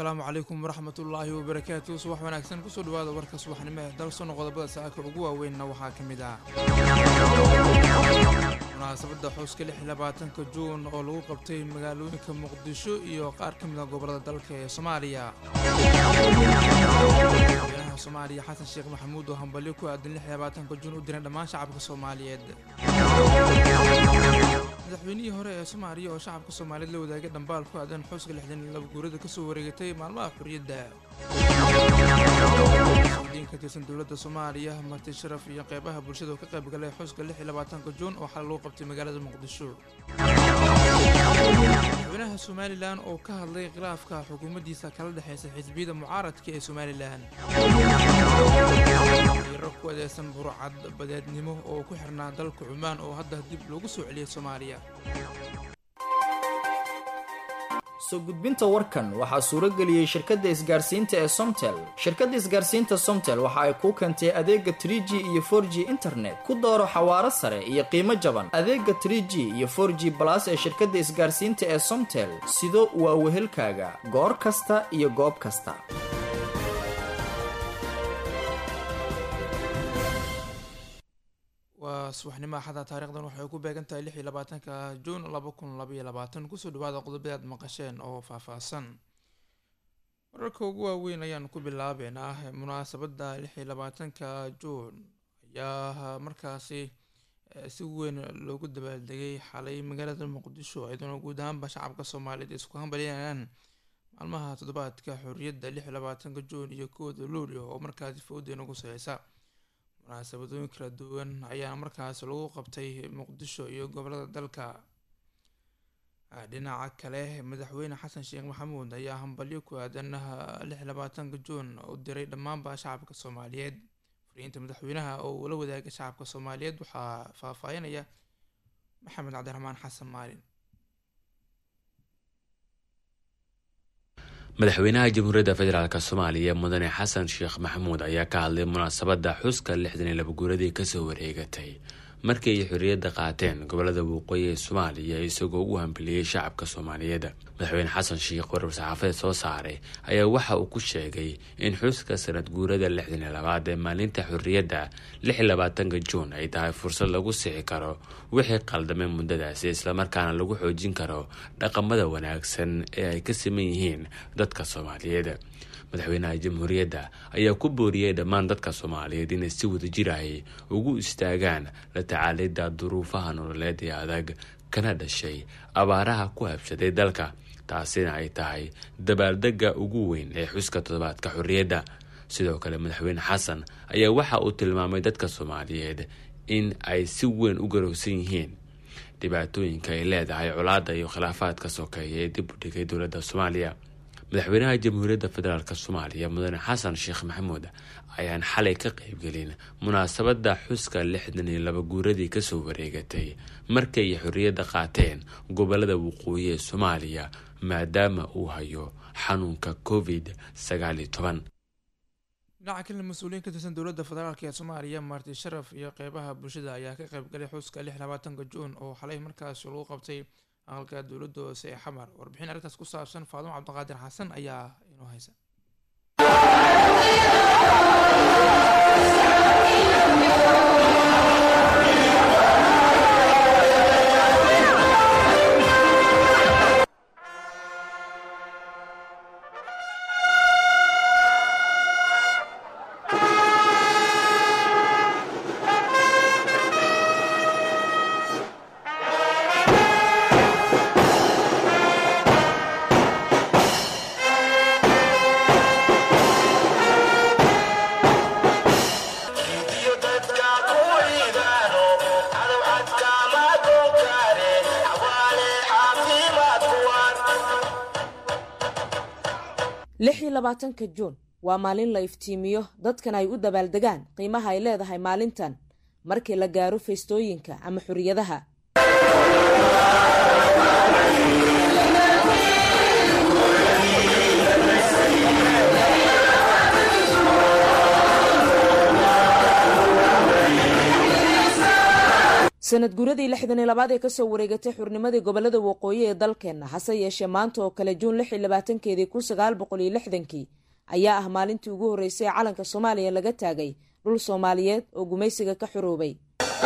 asalaamu calaykum waraxmatullaahi wabarakaatu subax wanaagsan kusoo dhawaada warka subaxnimo ee dalsono qodobada saaka ugu waaweynna waxaa ka mid ah munaasabadda xuska lix iyo labaatanka juun oo lagu qabtay magaalooyinka muqdisho iyo qaar ka mid a gobolada dalka ee soomaaliya madaxweynaha soomaaliya xasan sheekh maxamuud oo hambalyo ku aadan lix iyo labaatanka juun u diran dhammaan shacabka soomaaliyeed madaxweynihii hore ee soomaaliya oo shacabka soomaaliyeed la wadaagay dhambaal ku aadan xuska lixdan iyo laba guurada kasoo wareegatay maalmaha xuriyadda mas-uuliyiin ka tirsan dowladda soomaaliya marti sharaf iyo qeybaha bulshada oo ka qayb galay xuska lix iyo labaatanka juun oo xal lagu qabtay magaalada muqdisho madaxweynaha somalilan oo ka hadlay khilaafka xukuumaddiisa kala dhexeysa xisbiyada mucaaradka ee somalilan iro ku adeegsan burcad badeednimo oo ku xirnaa dalka cumaan oo hadda dib loogu soo celiyay soomaaliya soo gudbinta warkan waxaa suuro geliyey shirkadda isgaarsiinta ee somtel shirkadda isgaarsiinta somtel waxa ay kuu keentay adeega 3g iyo 4g internet ku dooro xawaaro sare iyo qiimo jaban adeega 3g iyo 4g balas ee shirkadda isgaarsiinta ee somtel sido waa wehelkaaga goor kasta iyo goob kasta waa subaxnimo axada taarikhdan waxay ku beegan tahay lix iyo labaatanka juun laba kun labaiyo labaatan kusoo dhawaada qodobada aad maqasheen oo faahfaahsan wararka ugu waaweyn ayaan ku bilaabeynaa munaasabadda lix iyo labaatanka juun ayaa markaasi si weyn loogu dabaaldegay xalay magaalada muqdisho iyadoona guud ahaanba shacabka soomaaliyeed isku hambalyanayaan maalmaha toddobaadka xorriyadda lix iyo labaatanka juun iyo kooda luulio oo markaasi fowdeena ku soceysa munaasabadooyin kala duwan ayaa markaas lagu qabtay muqdisho iyo gobolada dalka dhinaca kale madaxweyne xasan sheekh maxamuud ayaa hambalyo ku aadan lix labaatanka juun u diray dhammaanba shacabka soomaaliyeed fariinta madaxweynaha oo uu la wadaagay shacabka soomaaliyeed waxaa faahfaahinaya maxamed cabdiraxmaan xasan maalin madaxweynaha jamhuuriyadda federaalk soomaaliya mudane xasan sheekh maxamuud ayaa ka hadlay munaasabadda xuska lixdan iyo laba guuradii kasoo wareegatay markii ay xorriyadda qaateen gobolada waqooyi ee soomaaliya isagoo u hambaliyey shacabka soomaaliyeed madaxweyne xasan sheekh warar saxaafadeed soo saaray ayaa waxa uu ku sheegay in xuska sanad guurada lixdan iyo labaad ee maalinta xorriyadda lix iyo labaatanka juun ay tahay fursad lagu sixi karo wixii qaldamay muddadaasi islamarkaana lagu xoojin karo dhaqamada wanaagsan ee ay ka siman yihiin dadka soomaaliyeed madaxweynaha jamhuuriyadda ayaa ku booriyey dhammaan dadka soomaaliyeed inay si wadajir ahi ugu istaagaan la tacaalidda duruufaha nololeed ee adag kana dhashay abaaraha ku habsaday dalka taasina ay tahay dabaaldega ugu weyn ee xuska toddobaadka xorriyadda sidoo kale madaxweyne xasan ayaa waxa uu tilmaamay dadka soomaaliyeed in ay si weyn u garowsan yihiin dhibaatooyinka ay leedahay colaadda iyo khilaafaadka sokeeya ee dib u dhigay dowladda soomaaliya madaxweynaha jamhuuriyadda federaalk soomaaliya mudane xasan sheekh maxamuud ayaan xalay ka qeybgelin munaasabadda xuska lixdan iyo laba guuradii kasoo wareegatay markay xorriyadda qaateen gobolada waqooyi ee soomaaliya maadaama uu hayo xanuunka covid sagaal iyo toban dhinaca kalena mas-uuliyiin ka tirsan dowladda federaalk ee soomaaliya marti sharaf iyo qeybaha bulshada ayaa ka qeybgalay xuska lix labaatanka juun oo xalay markaas lagu qabtay aqalka dowladda hoose ee xamar warbixin arrintaas ku saabsan faadumo cabdiqaadir xasan ayaa inoo haysa lix iyo labaatanka juun waa maalin la iftiimiyo dadkan ay u dabaaldegaan qiimaha ay leedahay maalintan markii la gaaro feystooyinka ama xuriyadaha sanad guuradii lixdan iyo labaad ee kasoo wareegatay xurnimadii gobolada waqooyi ee dalkeenna hase yeeshee maanta oo kale juun lix iyo labaatankeedii kun sagaal boqol iyo lixdankii ayaa ah maalintii ugu horreysay ee calanka soomaaliya laga taagay dhul soomaaliyeed oo gumaysiga ka xuroobay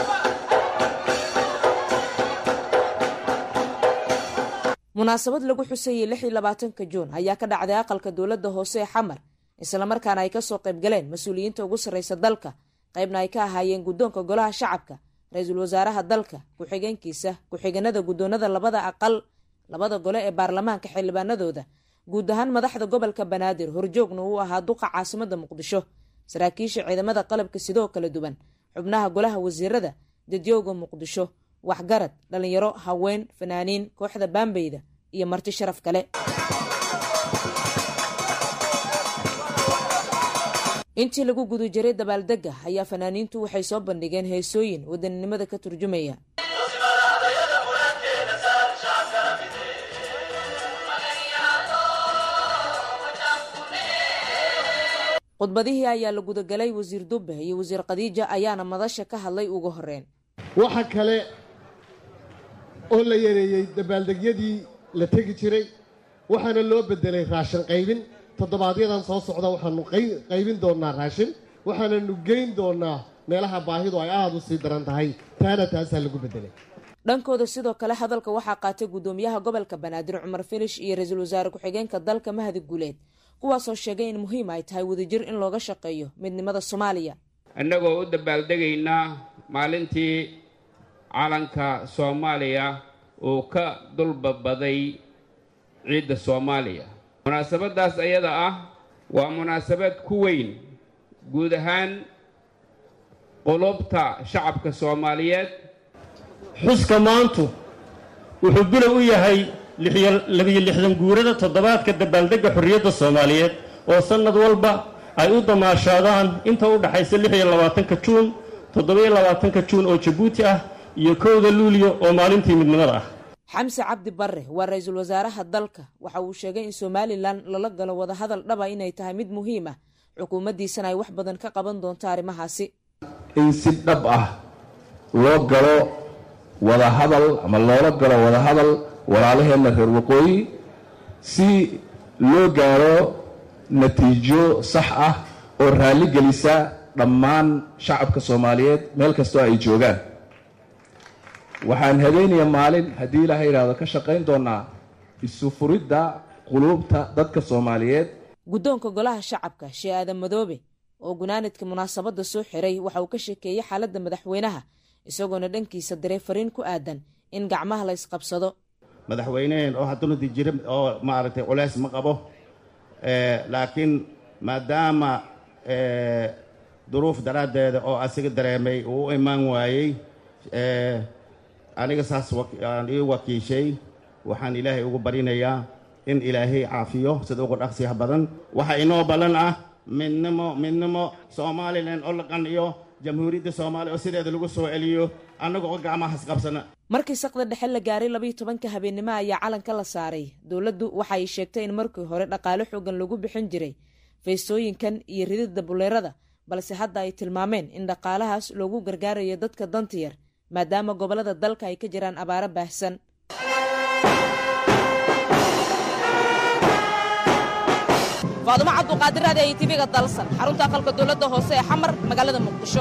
munaasabad lagu xusayey lix iyo labaatanka juun ayaa ka dhacday aqalka dowladda hoose ee xamar islamarkaana ay kasoo qayb galeen mas-uuliyiinta ugu sarreysa dalka qaybna ay ka ahaayeen guddoonka golaha shacabka ra-iisul wasaaraha dalka ku-xigeenkiisa ku-xigeenada guddoonada labada aqal labada gole ee baarlamaanka xildhibaanadooda guud ahaan madaxda gobolka banaadir horjoogna uu ahaa duqa caasimada muqdisho saraakiisha ciidamada qalabka sidoo kala duwan xubnaha golaha wasiirada dadyooga muqdisho waxgarad dhalinyaro haween fanaaniin kooxda baambeyda iyo marti sharaf kale intii lagu guda jiray dabaaldega ayaa fanaaniintu waxay soo bandhigeen heesooyin wadaninimada ka turjumaya khudbadihii ayaa la gudagalay wasiir dube iyo wasiir khadiija ayaana madasha ka hadlay ugu horeen waxa kale oo la yareeyey dabaaldegyadii la tegi jiray waxaana loo beddelay raashin qaybin toddobaadyadaan soo socda waxaanu qaybin doonnaa raashin waxaananu geyn doonnaa meelaha baahidu ay aada u sii daran tahay taana taasaa lagu beddelay dhankooda sidoo kale hadalka waxaa qaatay guddoomiyaha gobolka banaadir cumar filish iyo ra-iisul wasaare ku-xigeenka dalka mahadi guuleed kuwaasoo sheegay in muhiim ay tahay wadajir in looga shaqeeyo midnimada soomaaliya innagoo u dabaaldegaynaa maalintii calanka soomaaliya uu ka dulbabaday ciidda soomaaliya munaasabaddaas ayada ah waa munaasabad ku weyn guud ahaan qulubta shacabka soomaaliyeed xuska maantu wuxuu bilow u yahay labiyo lixdan guurada toddobaadka dabaaldegga xorriyadda soomaaliyeed oo sannad walba ay u damaashaadaan inta u dhaxaysa lix iyo labaatanka juun toddobiyo labaatanka juun oo jabuuti ah iyo kowda luuliyo oo maalintii midnimada ah xamse cabdi barre waa ra-iisul wasaaraha dalka waxa uu sheegay in somalilan lala galo wadahadal dhaba inay tahay mid muhiim ah xukuumaddiisana ay wax badan ka qaban doonto arrimahaasi in si dhab ah loo galo wadahadal ama loola galo wadahadal walaalaheenna reer waqooyi si loo gaaro natiijo sax ah oo raalli gelisa dhammaan shacabka soomaaliyeed meel kastoo ay joogaan waxaan habeenaya maalin haddii ilaaha yidhaahdo ka shaqayn doonaa isu furidda quluubta dadka soomaaliyeed guddoonka golaha shacabka shee aadan madoobe oo gunaanidka munaasabadda soo xiray waxa uu ka sheekeeyey xaaladda madaxweynaha isagoona dhankiisa diray fariin ku aadan in gacmaha la isqabsado madaxweyneheen oo hadduna jira oo maaragtay culeys ma qabo laakiin maadaama duruuf daraaddeeda oo asiga dareemay uu u imaan waayey aniga saas aan ii wakiishay waxaan ilaahay ugu barinayaa in ilaahay caafiyo sida ugu dhaqsiyaha badan waxaa inoo ballan ah midnimo midnimo somalilan oo la qanciyo jamhuuriyadda soomaaliya oo sideeda lagu soo celiyo annaga oo gacmahas qabsana markii saqda dhexe la gaaray labayo tobanka habeennimo ayaa calanka la saaray dowladdu waxa ay sheegtay in markii hore dhaqaale xoogan lagu bixin jiray feestooyinkan iyo rididda buleerada balse hadda ay tilmaameen in dhaqaalahaas loogu gargaarayo dadka danta yar maadaama gobollada dalka ay ka jiraan abaaro baahsan faadumo cabduqaadir raadi ay tv-ga dalsan xarunta aqalka dowladda hoose ee xamar magaalada muqdisho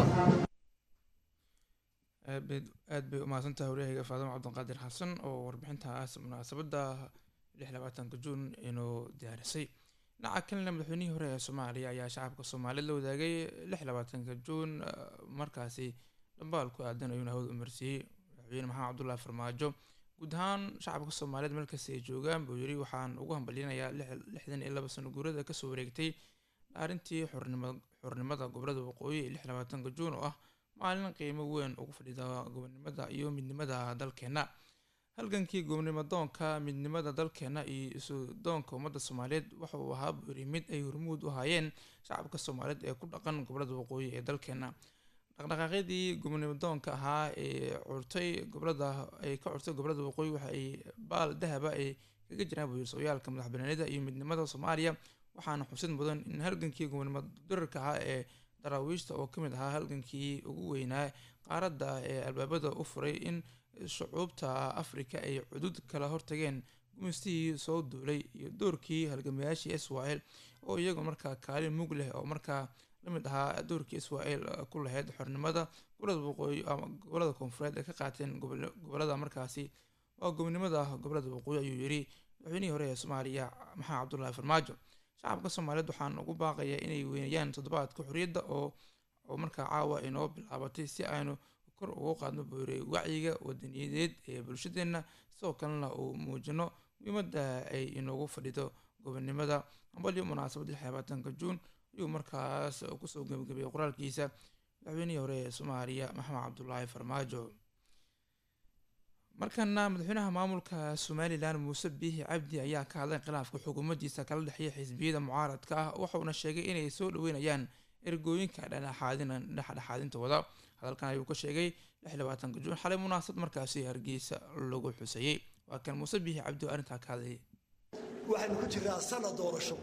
aad bay umahadsantahay waryahayga faadimo cabdiqaadir xasan oo warbixintaas munaasabadda lix labaatanka juun inuu diyaarisay dhinaca kalena madaxweynihii hore ee soomaaliya ayaa shacabka soomaaliyeed la wadaagay lix labaatanka juun markaasi dhambaal ku aadan ayuuna hawada umarsiiyey madaxweyne maxamed cabdullaahi farmaajo guud ahaan shacabka soomaaliyeed meel kasta ay joogaan buu yiri waxaan ugu hambalyanayaa lixdan iyo laba sano guurada kasoo wareegtay dhaarintii xornimada gobolada waqooyi ee lix labaatanka juun oo ah maalin qiimo weyn ugu fadhida gobonimada iyo midnimada dalkeena halgankii gobonimo doonka midnimada dalkeena iyo isu doonka ummadda soomaaliyeed waxa uu ahaa buu yiri mid ay hormuud u hayeen shacabka soomaaliyeed ee ku dhaqan gobolada waqooyi ee dalkeena dhaqdhaqaaqyadii gobonimo doonka ahaa ee curtay gobolada ay ka curtay gobolada waqooyi waxa ay baal dahaba ay kaga jiraan buu yiri sooyaalka madaxbanaanida iyo midnimada soomaaliya waxaana xusid mudan in halgankii gobonimo dirarka ahaa ee daraawiishta oo ka mid ahaa halgankii ugu weynaa qaaradda ee albaabada u furay in shucuubta afrika ay cudud kala hortageen gumistihii soo duulay iyo doorkii halgamayaashii israel oo iyagu markaa kaalin mug leh oo markaa lamid ahaa doorkii israel ku lahayd xornimada gobolada waqooyi ama gobolada koonfureed ay ka qaateen gobolada markaasi waa gobonimada gobolada waqooyi ayuu yiri madaxweynihii hore ee soomaaliya maxamed cabdullaahi farmaajo shacabka soomaaliyeed waxaan ugu baaqayaa inay weynayaan toddobaadka xorriyadda oo oo markaa caawa inoo bilaabatay si aynu kor ugu qaadno buuri wacyiga wadaniyadeed ee bulshadeenna sidoo kalena uu muujino muhiimada ay inoogu fadhido gobonimada ambalyo munaasabad lix labaatanka juun ayuu markaas kusoo gebagabiyay qoraalkiisa madaxweynihii hore ee soomaaliya maxamed cabdulaahi farmaajo markana madaxweynaha maamulka somalilan muuse biixi cabdi ayaa ka hadlay khilaafka xukuumaddiisa kala dhexeeya xisbiyada mucaaradka ah waxauna sheegay inay soo dhaweynayaan ergooyinka dhexdhexaadinta wada hadalkan ayuu ka sheegay lix labaatanka juun xalay munaasabad markaasi hargeysa lagu xusayey waa kan muuse biixi cabdi oo arrintaa ka hadlayay waxaynu ku jiraa sanad doorasho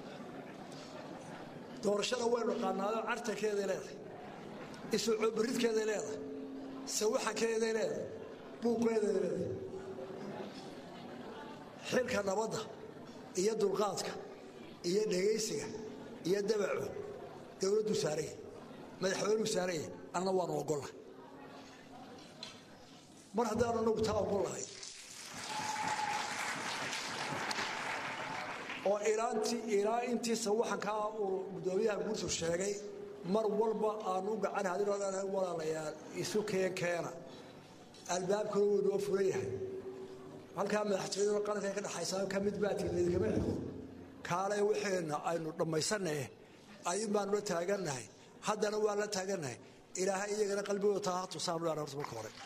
doorashada waynu naqaanaayo cartankeeday leedahay isucoobaridkeeday leedahay sawaxankeeday leedahay buuqeeday leedahay xilka nabadda iyo dulqaadka iyo dhegaysiga iyo dabaco dowladdu saaraya madaxweynuu saaraya anna waanu ogollahay mar haddaanu anagu taa ogollahay oo ilaa intii sawaxankaa uu gudoomiyaha guurtu sheegay mar walba aanu u gacan hadin walaalayaal isu keen keena albaabkuna wuu noo furan yahay halkaa madaxtooyada qaranka ka dhexaysa ka mid baatiin laydikama xigo kaale waxeenna aynu dhammaysannaye ayun baanu la taagannahay haddana waan la taagannahay ilaahay iyagana qalbigooda taa ha tusaanu leena horta marka hore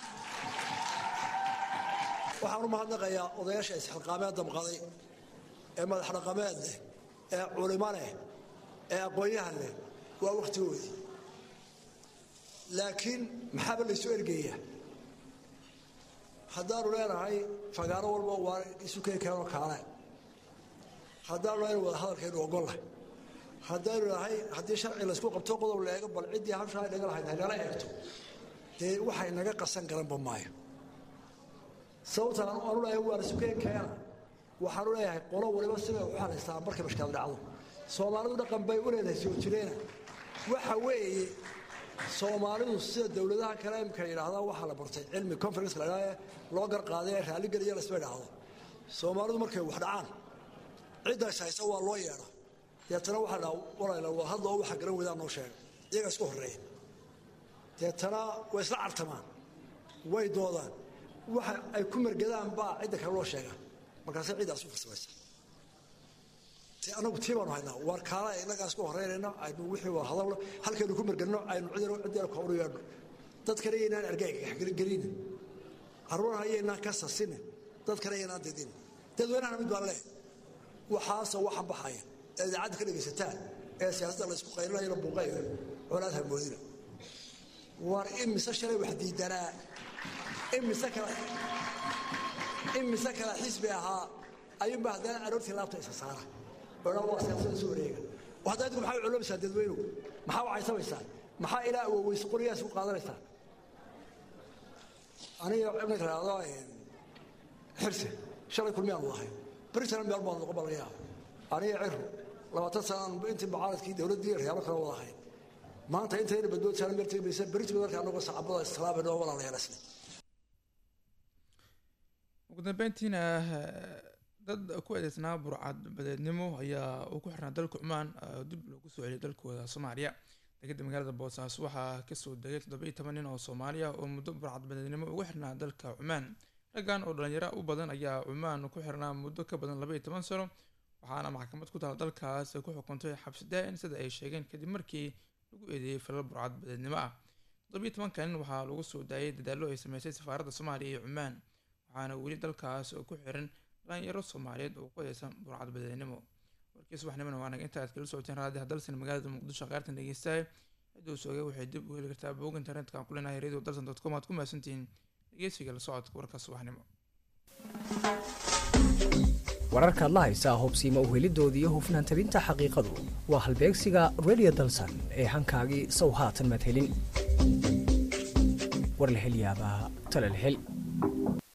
waxaan u mahadnaqayaa odayaasha isxilqaamee damqaday ee madax dhaqameed leh ee culimo leh ee aqoon-yahan leh waa wakhtigoodii laakiin maxaaba laysu ergeeyaa haddaanu leenahay fagaaro walba waa isu keen keenoo kaale haddaanu leenahay wada hadalkaynu ogollahay haddaynu nahay haddii sharci laysku qabto qodob la eego bal ciddii habshaa naga lahayd haynala eegto dee waxay naga qasan garanba maayo sababta aanu leeyahay waa isu keen keena waxaanu leeyahay qolo waliba siday u xalaystaa markay mashkilad dhacdo soomaalidu dhaqan bay u leedahay soo jireena waxa weeye soomaalidu sida dowladaha kale imka yidhaahdaa waxaa la bartay cilmi conference la idhaha loo garqaaday ee raalligeliya laysma idhaahdo soomaalidu markay wax dhacaan ciddays haysa waa loo yeedha deetana waxaa dhaa walayla waa hadlo waxa garan weydaan noo sheega iyaga isku horreeya deetana way isla cartamaan way doodaan waxa ay ku mergadaan baa cidda kale loo sheegaa markaase ciidaas u farsamaysa te anagu tii baanu haynaa waar kaala innagaa isku horeynayno aynu wixii waa hadalno halkaynu ku mergadno aynu cidina ciddina kooru yeedhno dadkana yaynaan argagaxgelinin carruurna yaynaan ka sasinin dadkana yaynaan didin dadweynahana mid baan leehay waxaase waxan baxaya ee idaacadda ka dhegaysataan ee siyaasadda laysku qaylinayana buuqayo colaad hamoodina waar imise shalay wax diidanaa imise kale imise kale xisbi ahaa ayuunba haddana aroortii laabta isa saara odhan waa siyaasada isu wareega hadda idinku maxaa u culoomaysaa dadweynuhu maxaa u caysamaysaa maxaa ilaa awoweyse qorigaas u qaadanaysaan aniga ninka lahahdo xirse shalay kulmiyaanu lahay britana meel baan noqon balaya aniga ciru labaatan sanaan intii mucaaradkii dowladdii reyaalo kale wada ahayd maanta intayna badboodsaana meel tegi maysa berita marka anagoo sacabada islaamay noo walaalayaal isle ugu dambeyntiina dad ku eedeysnaa burcad badeednimo ayaa uu ku xirnaa dalka cumaan dib loogu soo celiyay dalkooda soomaaliya degada magaalada boosaaso waxaa kasoo degay toddobiiy toban nin oo soomaaliya oo muddo burcad badeednimo ugu xirnaa dalka cumaan raggan oo dhalinyaro u badan ayaa cumaan ku xirnaa muddo ka badan labaiyo toban sano waxaana maxkamad ku taal dalkaas ay ku xukuntay xabsi daa-in sida ay sheegeen kadib markii lagu eedeeyey falal burcad badeednimo ah toddobiiy tobanka nin waxaa lagu soo daayay dadaallo ay sameysay safaaradda soomaaliya iyo cumaan waxaana weli dalkaas oo ku xiran dhalinyaro soomaaliyeed oo ku eedeysan burcad badeednimo warkii subaxnimona waa naga inta aad kala socoteen raadiha dalsan magaalada muqdisho qaartan dhegeystahay cidduu soogay waxay dib u heli kartaa bog internetka aan ku leenahay radio dalsan dot com aad ku mahadsantihiin dhegeysiga la socodka warka subaxnimo wararkaad la haysaa hubsiimo uhelidooda iyo hufnaan tabinta xaqiiqadu waa halbeegsiga radio dalsan ee hankaagii sow haatan madhelin warlahelyaabaha talalhel